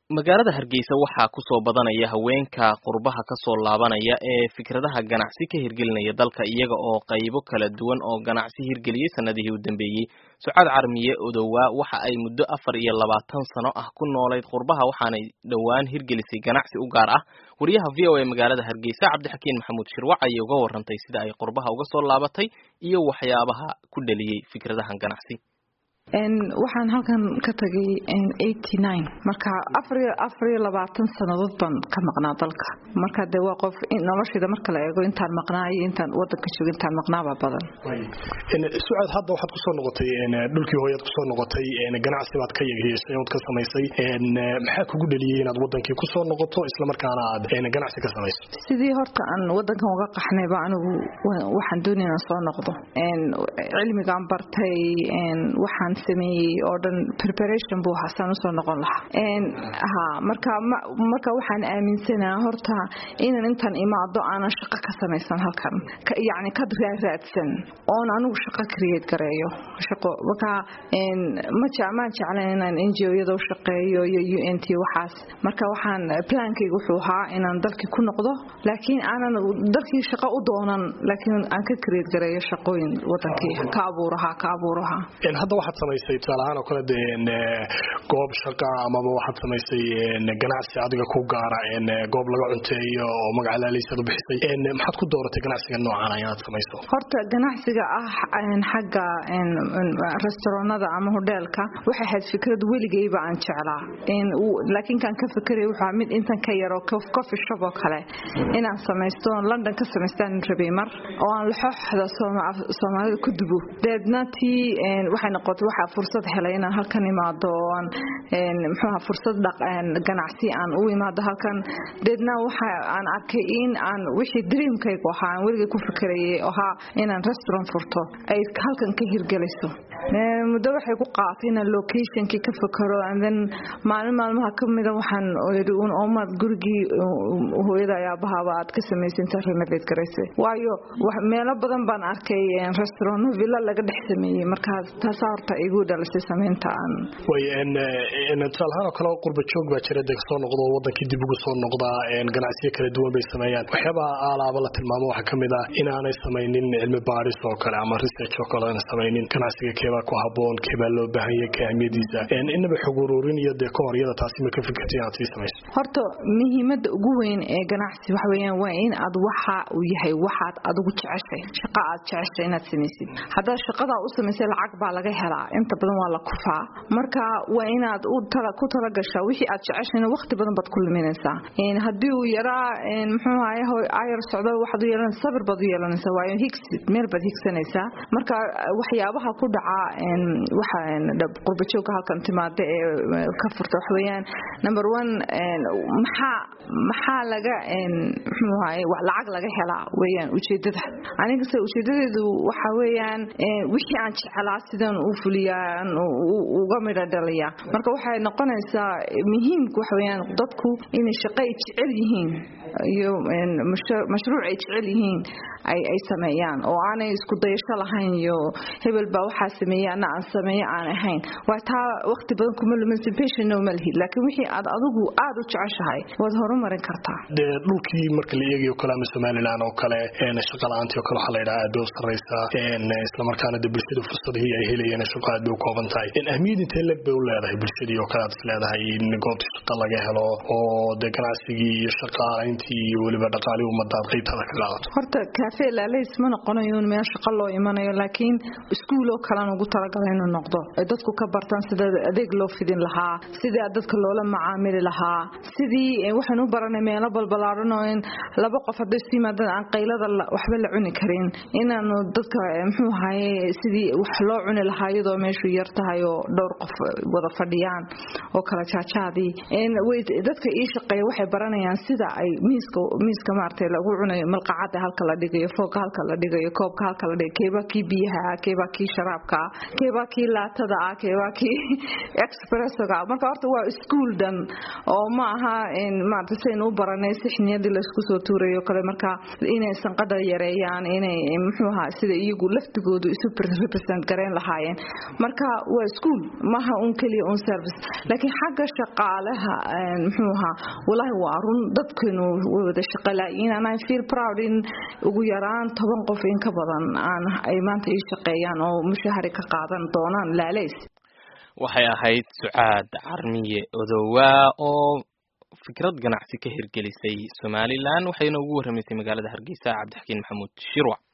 magaalada hargeysa waxaa kusoo badanaya haweenka qurbaha kasoo laabanaya ee fikradaha ganacsi ka hirgelinaya dalka iyaga oo qaybo kala duwan oo ganacsi hirgeliyey sanadihii u dambeeyey sucaad carmiye odowaa waxa ay muddo afar iyo labaatan sano ah ku noolayd qurbaha waxaanay dhowaan hirgelisay ganacsi u gaar ah wariyaha v o a magaalada hargeysa cabdixakiin maxamuud shirwac ayay uga warantay sida ay qurbaha uga soo laabatay iyo waxyaabaha ku dhaliyey fikradahan ganacsi waxaan halkan ka tagay marka afariyo labaatan sanadood baan ka maqnaa dalka marka de waa qof noloshayda marka la eego intaan maqnaa iyo intaan wadanka jooga intaan maqnaabaa badan sucaad hadda waxaad kusoo noqotay dhulkii hooyaad kusoo noqotay ganacsi baad ka yeeshay ood ka samaysay maxaa kugu dhaliyey inaad wadankii kusoo noqoto islamarkaana aad ganacsi ka samayso sidii horta aan wadankan uga qaxnayba anigu waxaan doonaya inaan soo noqdo cilmigaan bartay waxaan sameeyey oo dhan preparation buu hasaan usoo noqon lahaa ha marka marka waxaan aaminsanaa horta inaan intaan imaado aanan shaqo ka samaysan halkan yacni ka raaraadsan oon anigu shaqo create gareeyo shaqo marka maan jeclan inaan n g o-yada u shaqeeyo iyo u n t waxaas marka waxaan plaankayga wuxuu ahaa inaan dalkii ku noqdo laakiin aanan dalkii shaqo u doonan laakiin aan ka create gareeyo shaqooyin wadankii ka abuuraha ka abuuraha hadda waxaad samaysay tusaalahaan oo kale dee goob shaqa amaba waxaad samaysay ganacsi adiga ku gaara goob laga cunteeyo oo magacalaaleysaad u bixisay maxaad ku dooratay ganacsiga noocan inaad samayso horta ganacsiga ah xagga restauranada ama hodheelka waxay ahayd fikrad weligayba aan jeclaa laakiin kaan ka fekeray wuxuu mid intan ka yaro coffee shop oo kale inaan samaysto london ka samaystaan rabay mar oo aan laxooxda soomaalida ku dubo deedna tii waxay noqotay waxaa fursad helay inaan halkan imaado oo aan muxuuha fursad ganacsi aan u imaado halkan deedna waxa aan arkay in aan wixii dreamkaygu ahaa aan weligay ku fikrayay ahaa inaan restaurant furto ay halkan ka hirgelayso muddo waxay ku qaatay inaan locationkii ka fakaro and then maalin maalmaha ka mida waxaan yidhi un oomaad gurigii hooyada ayaabahaaba aad ka samaysay intaa renovate garaysay waayo meelo badan baan arkay restaurant villa laga dhex sameeyey markaas taasaa horta igu dhalisay samaynta aan way tusaalahaan oo kale qurba joog baa jira dee kasoo noqdo wadankii dib ugu soo noqdaa ganacsiyo kala duwan bay sameeyaan waxyaabaha aalaaba la tilmaamo waxaa kamid ah inaanay samaynin cilmi baadhis oo kale ama research oo kale aanay samaynin ganacsiga keebaa ku haboon keebaa loo baahan yahay ka ahmiyadiisa inaba xog ururin iyo dee ka hor iyada taasi ma ka fikirtay inaad sii samayso horta muhiimada ugu weyn ee ganacsi waxa weeyaan waa in aad waxa uu yahay waxaad adigu jeceshay shaqa aad jeceshay inaad samaysid haddaad shaqadaa u samaysay lacag baa laga helaa inta badan waa la kufaa marka waa inaad ku talagashaa wixii aad jeceshayna waqti badan baad ku luminaysaa haddii uu yaraa muxuu ahaye ayar socdo waxaad u yeelanaysa sabir baad u yeelanaysaa waayo higsid meel baad higsanaysaa marka waxyaabaha ku dhaca waxa qurbajoogka halkan timaada ee ka furta waxa weeyaan number one maxaa maxaa laga muxuu ahaye lacag laga helaa weeyaan ujeedada anigase ujeedadeedu waxa weeyaan wixii aan jeclaa sidaan u fuliyaa uga midho dhaliya marka waxay noqonaysaa muhiimka waxa weeyaan dadku inay shaqo ay jecel yihiin iyo mashruuc ay jecel yihiin ay sameeyaan oo aanay isku dayasho lahayn iyo hebel baa waxaa sameeyey ana aan sameeyo aan ahayn waa taa waqti badan kuma luminsa patient ma lihid laakiin wixii aad adigu aad u jeceshahay waad horumarin kartaa dee dhulkii marka la eegayo kale ama somaliland oo kale shaqa la-aantii oo kale waxaa la yidhaha aad bay u sarreysaa islamarkaana de bulshada fursadihii ay helayeen shaqa aad bay u kooban tahay ahmiyad intee leg bay u leedahay bulshadii oo kale aad is leedahay in goobtii shaqo laga helo oo dee ganacsigii iyo shaqaalayntii iyo weliba dhaqaalii ummadaad qaybtada ka qaadato horta kaafe laalays ma noqonayo meel shaqo loo imanayo laakiin iskuul oo kalean ugu talagalay inuu noqdo ay dadku ka bartaan sida adeeg loo fidin lahaa sidii dadka loola macaamili lahaa sidii waxaan u baranay meelo balbalaaran oo in laba qof hadday isu yimaadaan aan qaylada waxba la cuni karin inaanu dadka muxuu ahaye sidii wax loo cuni lahaa iyadoo meeshu yar tahay oo dhowr qof wada fadhiyaan oo kala jaajaadii dadka ii shaqeeya waxay baranayaan sida ay miiska miiska maaragtay lagu cunayo malqacada halka la dhigayo foogka halka la dhigayo koobka halka la dhigayo keebaa kii biyaha keebaa kii sharaabka keebaa kii laatada ah keebaa kii expressoga marka horta waa iskuol dhan oo ma aha maarata saynu u baranay sixniyadii laysku soo tuurayo kale marka inay sanqada yareeyaan inay muxuu ahaa sida iyagu laftigoodu isu represent gareyn lahaayeen marka waa iskuol maaha un keliya un service laakiin xagga shaqaalaha muxuu ahaa walaahi waa run dadkeenu way wada shaqalaayiin and I feel proud in ugu yaraan toban qof in ka badan aan ay maanta ii shaqeeyaan oo mushahari ka qaadan doonaan laalays waxay ahayd sucaad carmiye odowaa oo fikrad ganacsi ka hirgelisay somalilan waxayna ugu warramaysay magaalada hargeysa cabdixakiin maxamuud shirwac